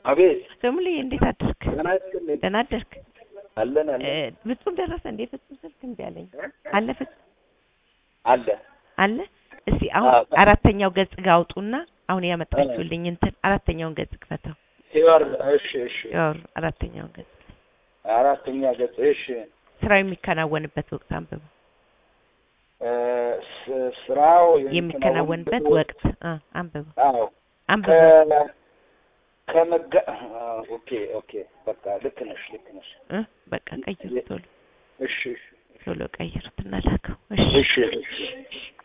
አቤት ደሙልዬ እንዴት አደርክ? ደህና ይስጥልኝ። ደህና አደርክ? አለን እ፣ አለን ፍጹም ደረሰ እንዴ? ፍጹም ስልክ እምቢ አለኝ። አለ ፍጹም አለ አለ። እስቲ አሁን አዎ። አራተኛው ገጽ ጋር አውጡና አሁን ያመጣችሁልኝ እንትን አራተኛውን ገጽ ክፈተው። ሲወር እሺ እሺ ያው አራተኛውን ገጽ አራተኛ ገጽ እሺ ስራው የሚከናወንበት ወቅት አንብበው። እ፣ ስ- ስራው የሚከናወንበት ወቅት አ አንብበው አዎ አንብበው ከ ከመጋ አዎ፣ ኦኬ ኦኬ በቃ ልክ ነሽ ልክ ነሽ እ በቃ ቀይሩ ቶሎ እሺ እሺ ቶሎ ቀይሩትና ላከው። እሺ እሺ እሺ